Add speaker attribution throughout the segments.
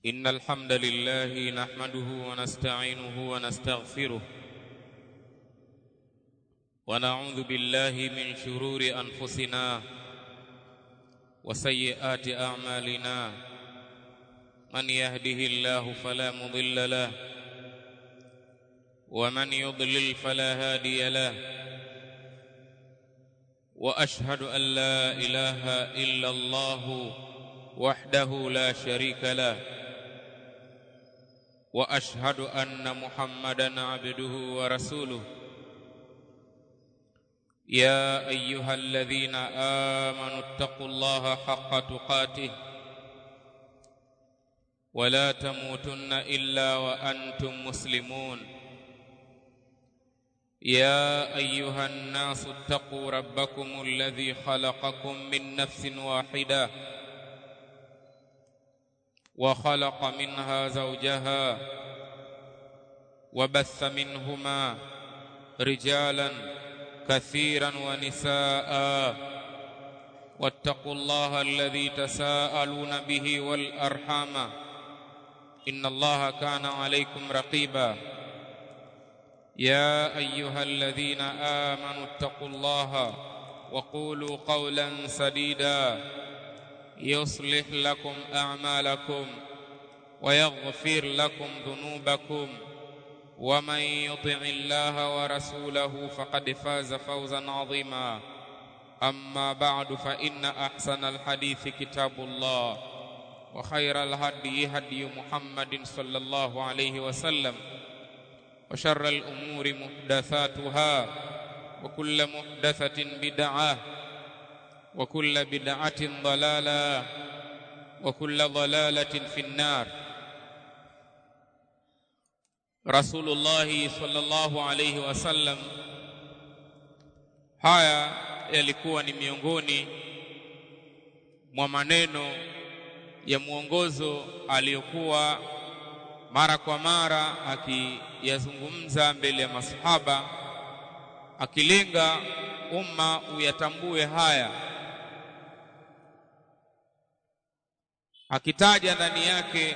Speaker 1: إن الحمد لله نحمده ونستعينه ونستغفره ونعوذ بالله من شرور أنفسنا وسيئات أعمالنا من يهده الله فلا مضل له ومن يضلل فلا هادي له واشهد ان لا اله الا الله وحده لا شريك له واشهد ان محمدا عبده ورسوله يا ايها الذين امنوا اتقوا الله حق تقاته ولا تموتن الا وانتم مسلمون يا ايها الناس اتقوا ربكم الذي خلقكم من نفس واحده وخلق منها زوجها وبث منهما رجالا كثيرا ونساء واتقوا الله الذي تساءلون به والارحام ان الله كان عليكم رقيبا يا ايها الذين امنوا اتقوا الله وقولوا قولا سديدا يصلح لكم اعمالكم ويغفر لكم ذنوبكم ومن يطع الله ورسوله فقد فاز فوزا عظيما اما بعد فان احسن الحديث كتاب الله وخير الهدي هدي محمد صلى الله عليه وسلم وشر الأمور محدثاتها وكل محدثة بدعة وكل بدعة ضلالة وكل ضلالة في النار رسول الله صلى الله عليه وسلم haya yalikuwa ni miongoni mwa maneno ya mwongozo aliyokuwa mara kwa mara akiyazungumza mbele ya masahaba akilenga umma uyatambue haya akitaja ndani yake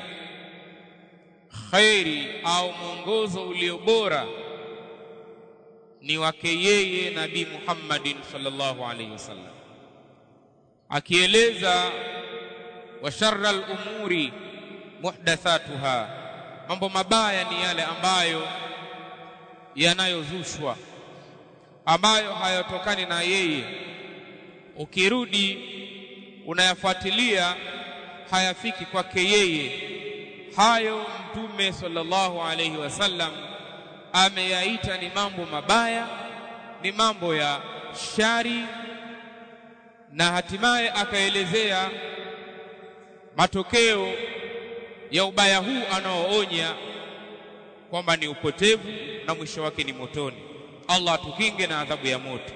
Speaker 1: khairi au mwongozo ulio bora ni wake yeye nabii Muhammadin sallallahu alaihi wasallam akieleza wa sharra al-umuri muhdathatuha mambo mabaya ni yale ambayo yanayozushwa ambayo hayatokani na yeye ukirudi unayafuatilia hayafiki kwake yeye hayo mtume sallallahu alaihi wasallam ameyaita ni mambo mabaya ni mambo ya shari na hatimaye akaelezea matokeo ya ubaya huu anaoonya kwamba ni upotevu na mwisho wake ni motoni. Allah atukinge na adhabu ya moto.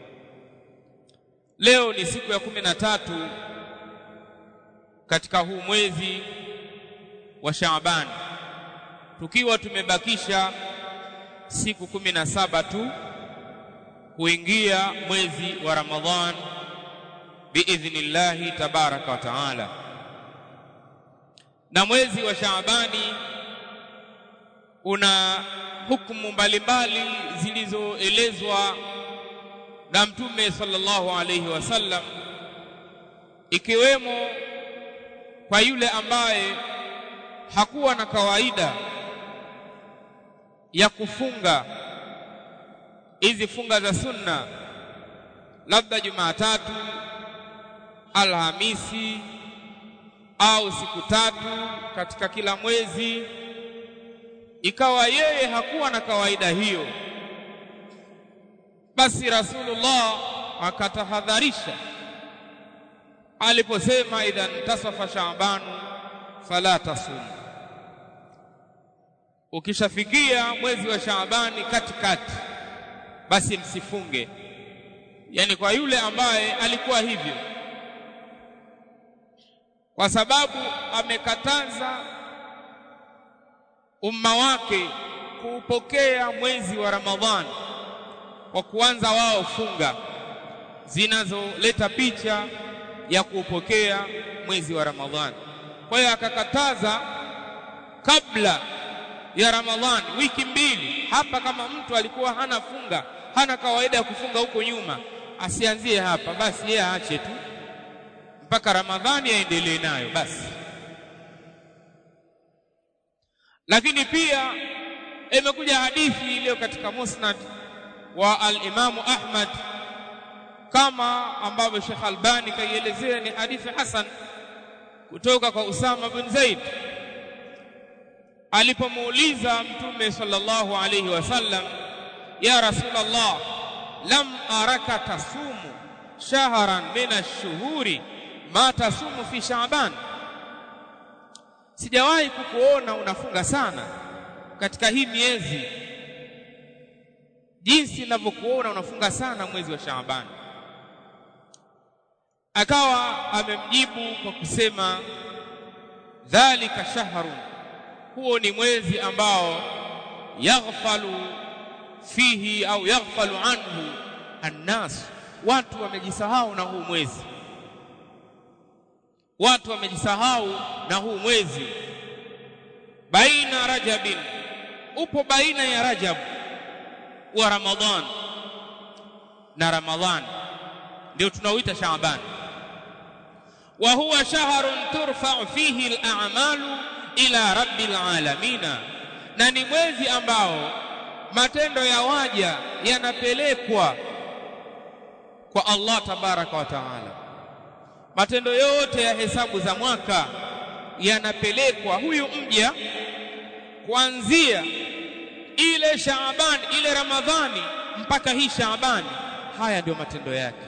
Speaker 1: Leo ni siku ya kumi na tatu katika huu mwezi wa Shaaban, tukiwa tumebakisha siku kumi na saba tu kuingia mwezi wa Ramadhan biidhnillahi tabaraka wa taala na mwezi wa Shaabani una hukumu mbalimbali zilizoelezwa na Mtume sallallahu alayhi wasallam ikiwemo kwa yule ambaye hakuwa na kawaida ya kufunga hizi funga za sunna labda Jumatatu Alhamisi au siku tatu katika kila mwezi ikawa yeye hakuwa na kawaida hiyo basi Rasulullah akatahadharisha aliposema idha ntasafa Shaabanu fala tasum ukishafikia mwezi wa Shaabani katikati basi msifunge yani kwa yule ambaye alikuwa hivyo kwa sababu amekataza umma wake kuupokea mwezi wa Ramadhani kwa kuanza wao funga zinazoleta picha ya kuupokea mwezi wa Ramadhani. Kwa hiyo akakataza kabla ya Ramadhani wiki mbili hapa kama mtu alikuwa hana funga hana kawaida ya kufunga huko nyuma asianzie hapa basi yeye aache tu mpaka Ramadhani aendelee nayo basi lakini pia imekuja hadithi iliyo katika musnad wa al-Imamu Ahmad kama ambavyo Sheikh Albani kaielezea ni hadithi hasan kutoka kwa Usama bin Zaid alipomuuliza mtume sallallahu alayhi wasallam ya rasulullah lam araka tasumu shahran min ash-shuhuri ma tasumu fi sha'ban sijawahi kukuona unafunga sana katika hii miezi jinsi ninavyokuona unafunga sana mwezi wa Shaaban akawa amemjibu kwa kusema dhalika shahrun huo ni mwezi ambao yaghfalu fihi au yaghfalu anhu annas watu wamejisahau na huu mwezi watu wamejisahau na huu mwezi baina rajabin upo baina ya rajab wa ramadhan na ramadhan ndio tunaoita shaaban wa huwa shahrun turfa'u fihi al-a'malu ila rabbil alamin na ni mwezi ambao matendo ya waja yanapelekwa kwa Allah tabaraka wa taala matendo yote ya hesabu za mwaka yanapelekwa huyu mja kuanzia ile Shaaban ile Ramadhani mpaka hii Shaaban haya ndio matendo yake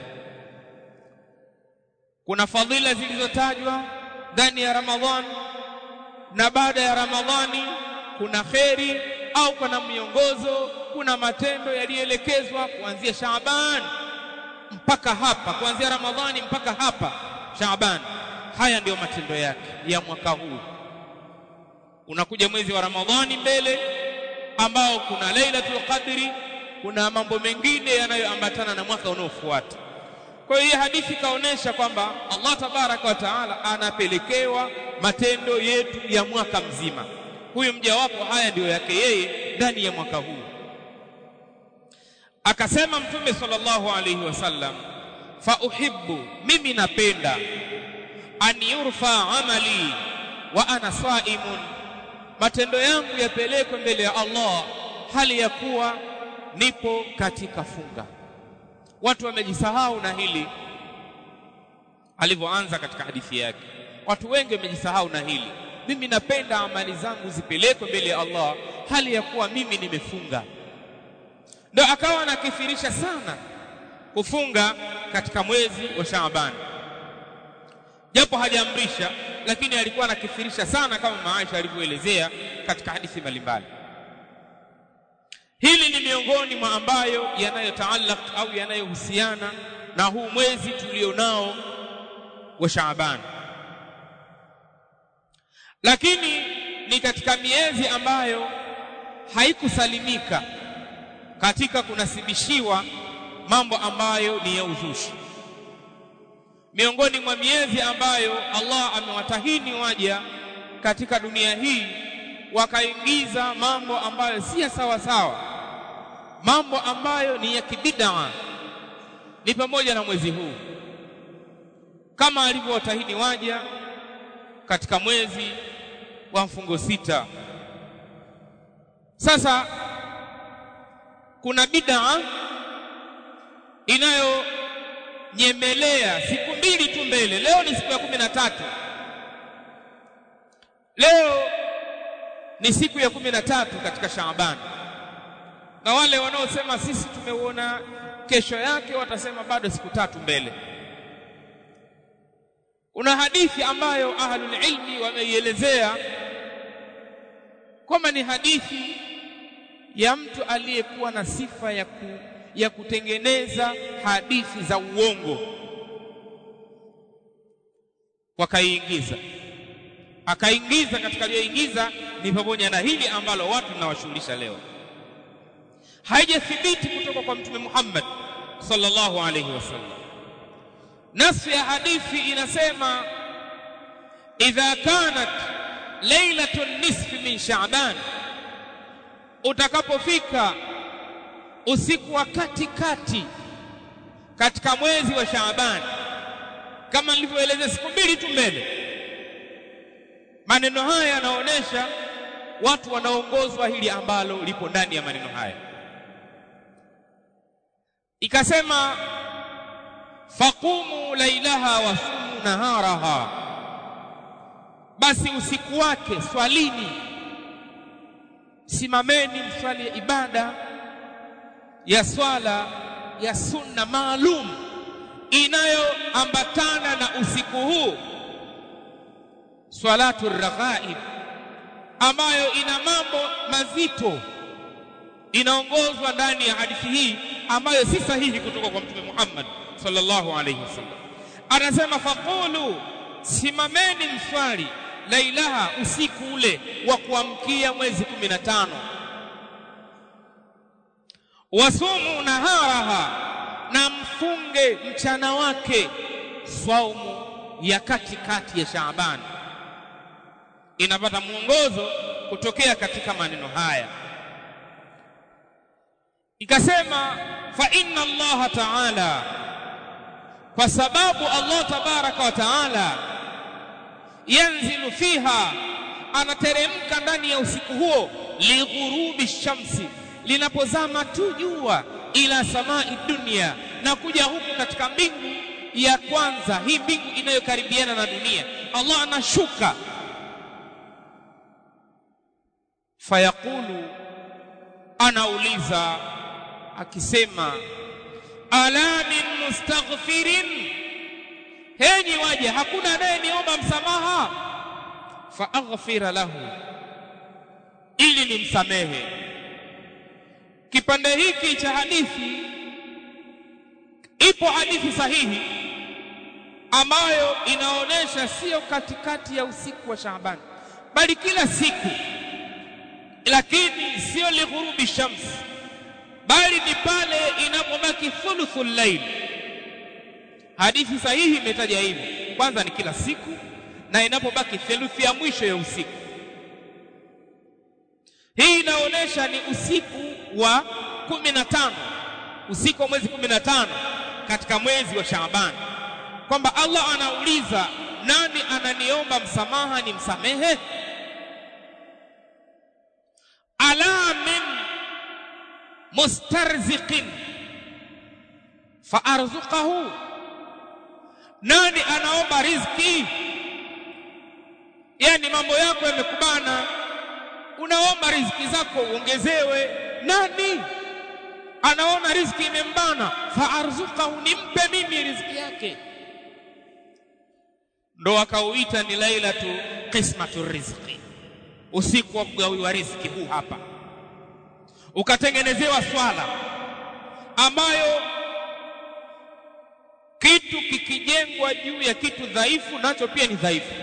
Speaker 1: kuna fadhila zilizotajwa ndani ya Ramadhani na baada ya Ramadhani kuna kheri au kuna miongozo kuna matendo yaliyoelekezwa kuanzia Shaaban mpaka hapa kuanzia Ramadhani mpaka hapa Shaaban haya ndiyo matendo yake ya mwaka huu unakuja mwezi wa Ramadhani mbele ambao kuna Lailatul Qadri kuna mambo mengine yanayoambatana na mwaka unaofuata kwa hiyo hadithi kaonesha kwamba Allah tabaraka wa taala anapelekewa matendo yetu ya mwaka mzima huyu mja wako haya ndiyo yake yeye ndani ya mwaka huu akasema mtume sallallahu alayhi wasallam fa uhibbu mimi napenda an yurfa amali wa ana saimun matendo yangu yapelekwe mbele ya Allah hali ya kuwa nipo katika funga watu wamejisahau na hili alivyoanza katika hadithi yake watu wengi wamejisahau na hili mimi napenda amali zangu zipelekwe mbele ya Allah hali ya kuwa mimi nimefunga ndio akawa anakithirisha sana kufunga katika mwezi wa Shaaban japo hajaamrisha lakini alikuwa anakithirisha sana kama Maisha alivyoelezea katika hadithi mbalimbali hili ni miongoni mwa ambayo yanayotaallaq au yanayohusiana na huu mwezi tulionao wa Shaaban lakini ni katika miezi ambayo haikusalimika katika kunasibishiwa mambo ambayo ni ya uzushi miongoni mwa miezi ambayo Allah amewatahini waja katika dunia hii wakaingiza mambo ambayo si ya sawa sawa mambo ambayo ni ya kibidaa ni pamoja na mwezi huu kama alivyowatahini waja katika mwezi wa mfungo sita sasa kuna bid'a inayonyemelea siku mbili tu mbele leo ni siku ya kumi na tatu leo ni siku ya kumi na tatu katika Shaaban na wale wanaosema sisi tumeuona kesho yake watasema bado siku tatu mbele kuna hadithi ambayo ahlul ilmi wameielezea kwamba ni hadithi ya mtu aliyekuwa na sifa ya, ku, ya kutengeneza hadithi za uongo wakaiingiza akaingiza katika aliyoingiza ni pamoja na hili ambalo watu tunawashughulisha leo haijathibiti kutoka kwa mtume Muhammad sallallahu alayhi wasallam nasu ya hadithi inasema idha kanat lailatul nisfi min Shaaban, utakapofika usiku wa katikati katika mwezi wa Shaaban, kama nilivyoeleza siku mbili tu mbele. Maneno haya yanaonyesha watu wanaongozwa hili ambalo lipo ndani ya maneno haya. Ikasema faqumu lailaha wasumu naharaha, basi usiku wake swalini, simameni mswali ibada ya swala ya sunna maalum inayoambatana na usiku huu, swalatu raghaib, ambayo ina mambo mazito, inaongozwa ndani ya hadithi hii ambayo si sahihi kutoka kwa Mtume Muhammad sallallahu alayhi wasallam. Anasema faqulu, simameni mswali lailaha, usiku ule wa kuamkia mwezi kumi na tano wasumu naharaha, na mfunge mchana wake, swaumu ya katikati ya Shaaban. Inapata mwongozo kutokea katika maneno haya. Ikasema fa inna Allah ta'ala, kwa sababu Allah tabaraka wa taala yanzilu fiha, anateremka ndani ya usiku huo, lighurubi shamsi linapozama tu jua ila samai dunia, na kuja huku katika mbingu ya kwanza, hii mbingu inayokaribiana na dunia. Allah anashuka, fayaqulu, anauliza akisema, ala min mustaghfirin, henyi waje, hakuna anayeniomba msamaha, fa aghfira lahu, ili nimsamehe Kipande hiki cha hadithi, ipo hadithi sahihi ambayo inaonyesha sio katikati ya usiku wa Shaaban, bali kila siku, lakini sio lighurubi shams, bali ni pale inapobaki thuluthul layl. Hadithi sahihi imetaja hivyo, kwanza ni kila siku na inapobaki theluthi ya mwisho ya usiku. Hii inaonyesha ni usiku wa kumi na tano, usiku wa mwezi kumi na tano katika mwezi wa Shaaban, kwamba Allah anauliza nani ananiomba msamaha ni msamehe? ala min mustarziqin fa arzuqahu, nani anaomba riziki? Yani mambo yako yamekubana unaomba riziki zako uongezewe. Nani anaona riziki imembana? fa arzuqahu, nimpe mimi riziki yake. Ndo akauita ni lailatu qismatu rizqi, usiku wa kugawiwa riziki. Huu hapa ukatengenezewa swala ambayo kitu kikijengwa juu ya kitu dhaifu, nacho pia ni dhaifu.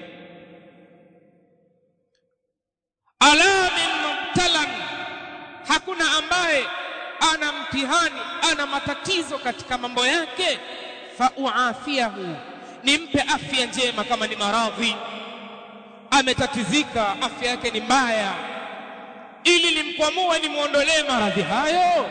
Speaker 1: ala min mubtalan, hakuna ambaye ana mtihani ana matatizo katika mambo yake. fa uafiahu, nimpe afya njema. Kama ni maradhi ametatizika, afya yake ni mbaya, ili nimkwamue, nimwondolee maradhi hayo.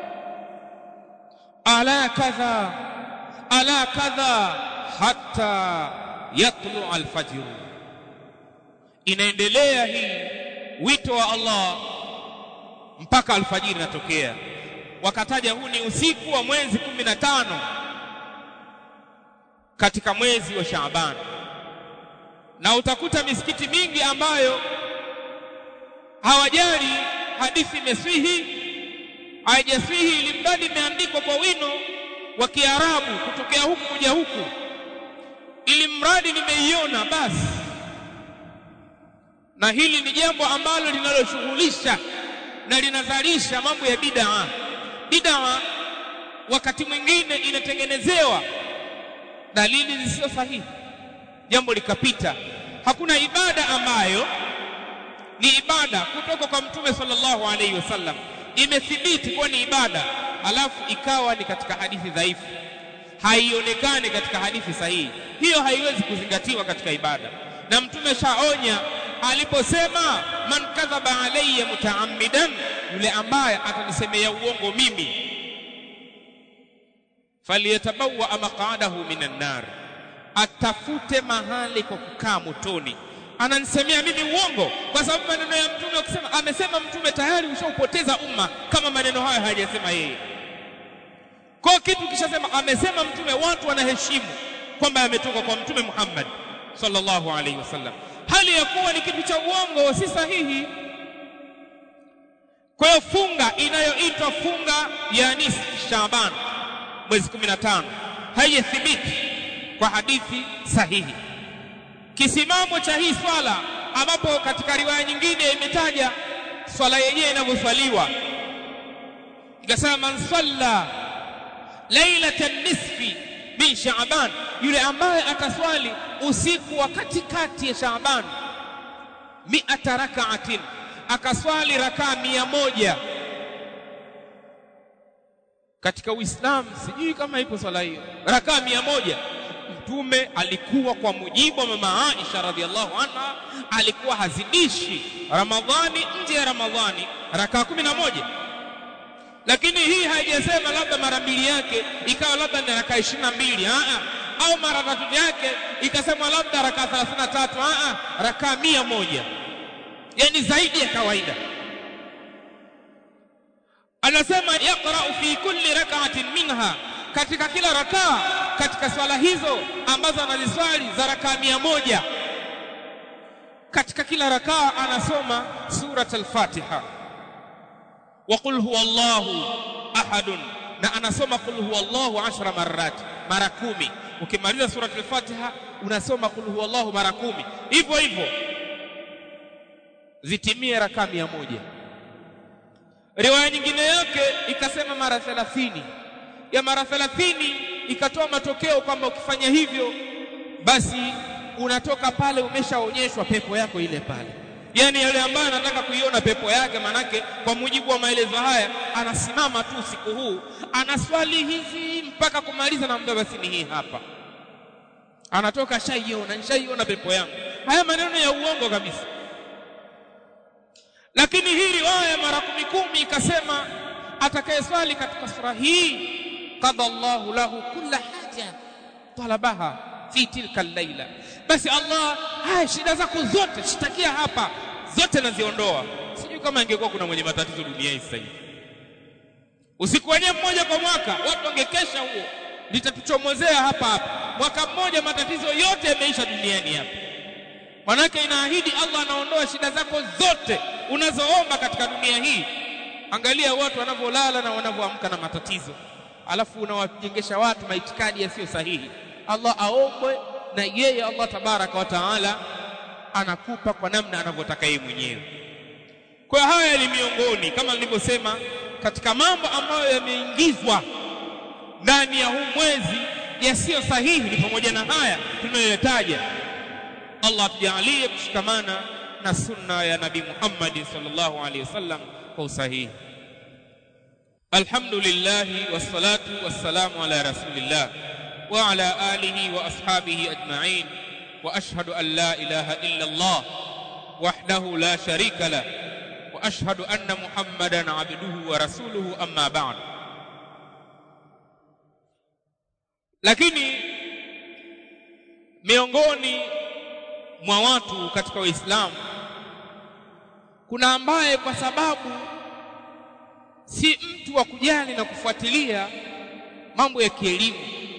Speaker 1: ala kadha ala kadha hatta yatlu alfajru, inaendelea hii wito wa Allah mpaka alfajiri inatokea. Wakataja huu ni usiku wa mwezi kumi na tano katika mwezi wa Shaaban, na utakuta misikiti mingi ambayo hawajali hadithi imeswihi haijaswihi, ili mradi imeandikwa kwa wino wa Kiarabu kutokea huku kuja huku, ili mradi nimeiona basi na hili ni jambo ambalo linaloshughulisha na linazalisha mambo ya bid'a. Bid'a wakati mwingine inatengenezewa dalili zisizo sahihi, jambo likapita. Hakuna ibada ambayo ni ibada kutoka kwa Mtume sallallahu alaihi wasallam imethibiti kuwa ni ibada, alafu ikawa ni katika hadithi dhaifu, haionekani katika hadithi sahihi, hiyo haiwezi kuzingatiwa katika ibada. Na Mtume shaonya aliposema man kadhaba alayya mutaammidan yule ambaye atanisemea uongo mimi faliyatabawa maq'adahu minan nar atafute mahali kwa kukaa motoni ananisemea mimi uongo kwa sababu maneno ya mtume ukisema amesema mtume tayari ushaupoteza umma kama maneno hayo hajasema yeye kwa kitu kishasema amesema mtume watu wanaheshimu kwamba yametoka kwa mtume Muhammad sallallahu alaihi wasallam hali ya kuwa ni kitu cha uongo si sahihi kwa hiyo funga inayoitwa funga ya nisfu Shaaban mwezi 15 haijathibiti kwa hadithi sahihi kisimamo cha hii swala ambapo katika riwaya nyingine imetaja swala yenyewe inavyoswaliwa ikasema man salla lailatan nisfi min shaaban yule ambaye ataswali usiku wa katikati ya shaaban mi'ata rak'atin akaswali rakaa mia moja katika uislamu sijui kama ipo swala hiyo rakaa mia moja mtume alikuwa kwa mujibu wa mama Aisha radhiallahu anha alikuwa hazidishi ramadhani nje ya ramadhani rakaa kumi na moja lakini hii haijasema labda mara mbili yake ikawa labda ni rakaa ishirini na mbili au mara tatu yake ikasema labda rakaa thelathini na tatu rakaa mia moja yani zaidi ya kawaida anasema yaqra'u fi kulli rak'atin minha katika kila rakaa katika swala hizo ambazo anaziswali za rakaa mia moja katika kila rakaa anasoma surat al-Fatiha wa qul huwa Allahu ahadun na anasoma qul huwa Allahu ashra marrat mara kumi ukimaliza surat al-Fatiha unasoma qul huwa Allahu mara kumi hivyo hivyo zitimie rakaa mia moja riwaya nyingine yake ikasema mara 30 ya mara 30 ikatoa matokeo kwamba ukifanya hivyo basi unatoka pale umeshaonyeshwa pepo yako ile pale yani yule ambaye anataka kuiona pepo yake manake kwa mujibu wa maelezo haya anasimama tu usiku huu anaswali hizi mpaka kumaliza na muda basi ni hii hapa anatoka shaiona nishaiona pepo yangu haya maneno ya uongo kabisa lakini hii riwaya mara kumi kumi ikasema atakayeswali katika sura hii qada Allahu lahu kulla haja talabaha fi tilka al-laila basi Allah haya shida zako zote shitakia hapa zote naziondoa sijui kama ingekuwa kuna mwenye matatizo duniani sasa hivi usiku wenyewe mmoja kwa mwaka watu wangekesha huo litatuchomozea hapa hapa mwaka mmoja matatizo yote yameisha duniani hapa manake inaahidi Allah anaondoa shida zako zote unazoomba katika dunia hii angalia watu wanavyolala na wanavyoamka na matatizo alafu unawajengesha watu maitikadi yasiyo sahihi Allah aombwe na yeye Allah tabaraka wa taala anakupa kwa namna anavyotaka yeye mwenyewe kwa haya ni miongoni kama nilivyosema katika mambo ambayo yameingizwa ndani ya huu mwezi yasiyo sahihi ni pamoja na haya tunayoyataja Allah tujalie kushikamana na sunna ya Nabii Muhammad sallallahu alaihi wasallam kwa usahihi Alhamdulillah wassalatu wassalamu ala rasulillah wa ala alihi wa ashabihi ajma'in wa ashhadu an la ilaha illa Allah wahdahu la sharika la wa ashhadu anna Muhammadan abduhu wa rasuluhu amma ba'd lakini miongoni mwa watu katika Uislamu kuna ambaye kwa sababu si mtu wa kujali na kufuatilia mambo ya kielimu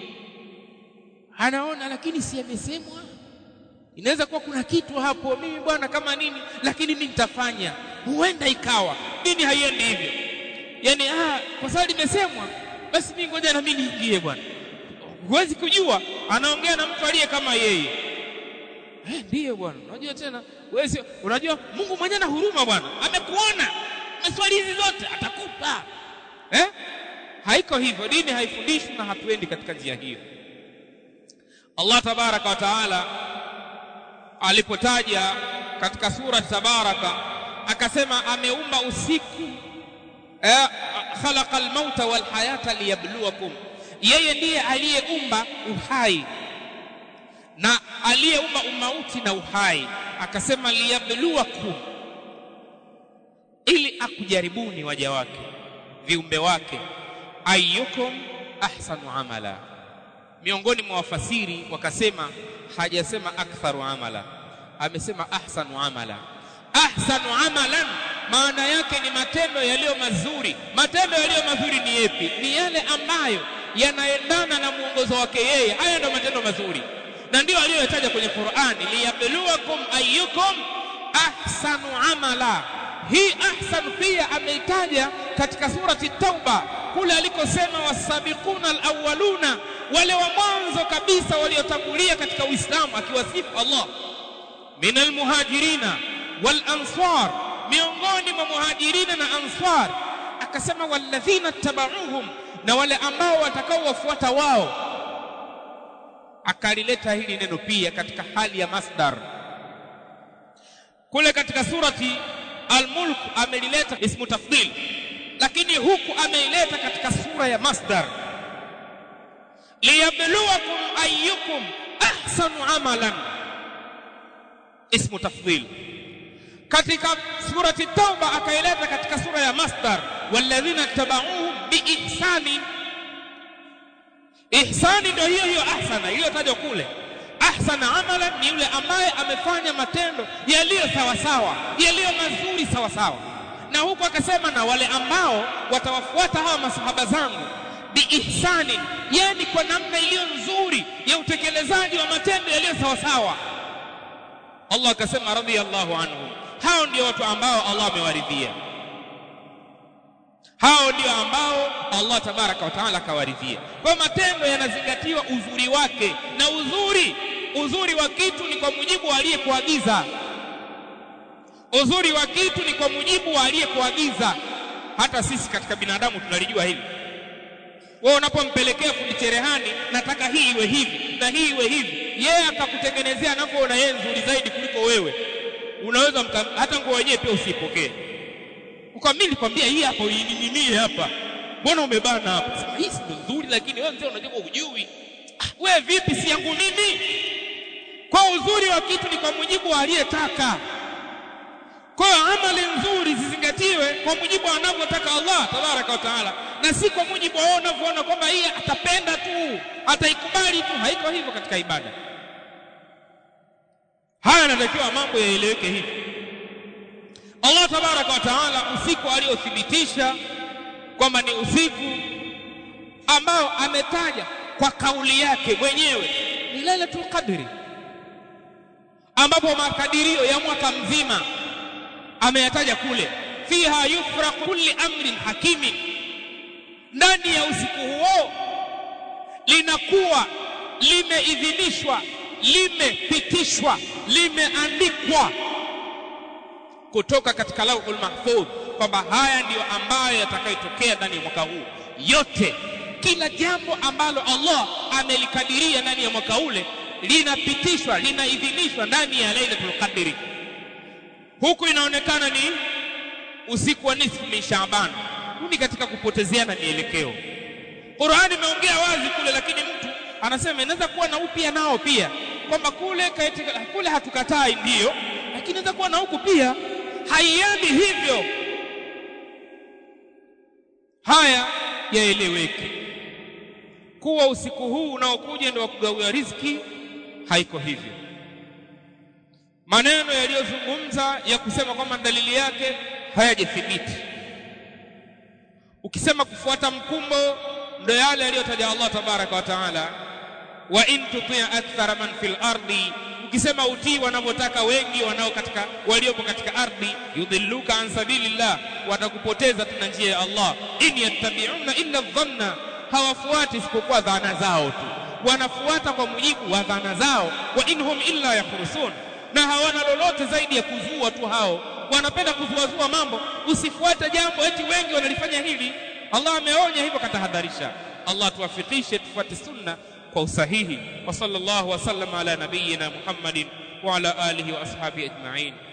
Speaker 1: anaona lakini si amesemwa inaweza kuwa kuna kitu hapo mimi bwana kama nini lakini mimi nitafanya huenda ikawa dini haiendi hivyo yani ah kwa sababu limesemwa basi mimi ngoja na mimi niingie bwana huwezi kujua anaongea na mtu aliye kama yeye eh ndiyo bwana unajua tena wewe unajua Mungu mwenyewe na huruma bwana amekuona maswali hizi zote atakupa eh haiko hivyo dini haifundishwi na hatuendi katika njia hiyo Allah tabaraka wa taala alipotaja katika sura tabaraka akasema ameumba usiku eh, khalaqa almauta walhayata liyabluwakum yeye ndiye aliyeumba uhai na aliyeumba umauti na uhai akasema liyabluwakum ili akujaribuni waja wake viumbe wake ayyukum ahsanu amala miongoni mwa wafasiri wakasema hajasema aktharu amala amesema ahsanu amala ahsanu amalan maana yake ni matendo yaliyo mazuri matendo yaliyo mazuri ni yepi ni yale ambayo yanaendana na mwongozo wake yeye haya ndio matendo mazuri na ndio aliyoyataja kwenye Qur'ani liyabluwakum ayyukum ahsanu amala hii ahsan pia ameitaja katika surati tauba kule alikosema wasabiquna alawwaluna wale wa mwanzo kabisa waliotangulia katika uislamu akiwasifu Allah min almuhajirina wal ansar miongoni mwa muhajirina na ansar akasema walladhina tabauhum na wale ambao watakaowafuata wao akalileta hili neno pia katika hali ya masdar kule katika surati Al-Mulk amelileta ismu tafdhil lakini huku ameileta katika sura ya masdar liyabluwakum ayyukum ahsanu amalan ismu tafdhil katika surati tauba akaileta katika sura ya masdar walladhina tabauhum biihsani ihsani ndio hiyo hiyo ahsana iliyotajwa kule ahsana amalan ni yule ambaye amefanya matendo yaliyo sawa sawa yaliyo mazuri sawa sawa na huku akasema na wale ambao watawafuata hawa masahaba zangu biihsani yani kwa namna iliyo nzuri ya utekelezaji wa matendo yaliyo sawa sawa Allah akasema radhiyallahu anhu hao ndio watu ambao Allah amewaridhia hao ndio ambao Allah tabaraka wa taala akawaridhia kwa matendo yanazingatiwa uzuri wake na uzuri uzuri wa kitu ni kwa mujibu wa aliyekuagiza uzuri wa kitu ni kwa mujibu wa aliyekuagiza hata sisi katika binadamu tunalijua hili wewe unapompelekea fundi cherehani nataka hii iwe hivi na hii iwe hivi yeye akakutengenezea anavyoona yeye nzuri zaidi kuliko wewe unaweza mka, hata nguo yenyewe pia usipokee ukamimi nilikwambia hii hapa uining'inie hapa mbona umebana hapa sema hii ndio nzuri lakini wewe mzee unajua hujui ah, wewe vipi si yangu mimi kwa uzuri wa kitu ni kwa mujibu wa aliyetaka kwa hiyo amali nzuri zizingatiwe kwa mujibu anavyotaka Allah tabaraka wa taala na si kwa mujibu wao unavyoona kwamba hii atapenda tu ataikubali tu haiko hivyo katika ibada haya yanatakiwa mambo yaeleweke hivi Allah tabaraka wa taala usiku aliothibitisha kwamba ni usiku ambao ametaja kwa kauli yake mwenyewe ni Lailatul Qadri ambapo makadirio ya mwaka mzima ameyataja kule fiha yufraqu kulli amrin hakimin ndani ya usiku huo linakuwa limeidhinishwa limepitishwa limeandikwa kutoka katika lauhul mahfudh kwamba haya ndiyo ambayo yatakayotokea ndani ya mwaka huu yote kila jambo ambalo Allah amelikadiria ndani ya mwaka ule linapitishwa linaidhinishwa ndani ya Lailatul Qadri huku inaonekana ni usiku wa nisfu min Shaaban ni katika kupotezeana mielekeo Qur'ani imeongea wazi kule lakini mtu anasema inaweza kuwa na upya nao pia kwamba kule katika, kule hatukatai ndiyo lakini inaweza kuwa na huku pia haiendi hivyo haya yaeleweke kuwa usiku huu unaokuja ndio wa kugawia riziki haiko hivyo maneno yaliyozungumza ya kusema kwamba dalili yake hayajathibiti ukisema kufuata mkumbo ndio yale aliyotaja Allah tabaraka wa taala wa in tuti akthara man fil ardi ukisema utii wanavyotaka wengi wanao katika waliopo katika ardhi yudhilluka an sabilillah watakupoteza tuna njia ya Allah in yattabi'una illa dhanna hawafuati isipokuwa dhana zao tu wanafuata kwa mujibu wa dhana zao wa inhum illa yakhrusun na hawana lolote zaidi ya kuzua tu hao wanapenda kuzuazua mambo usifuate jambo eti wengi wanalifanya hili Allah ameonya hivyo katahadharisha Allah tuwafikishe tufuate sunna kwa usahihi wa sallallahu wasallam ala nabiyyina Muhammadin wa ala alihi wa ashabihi ajma'in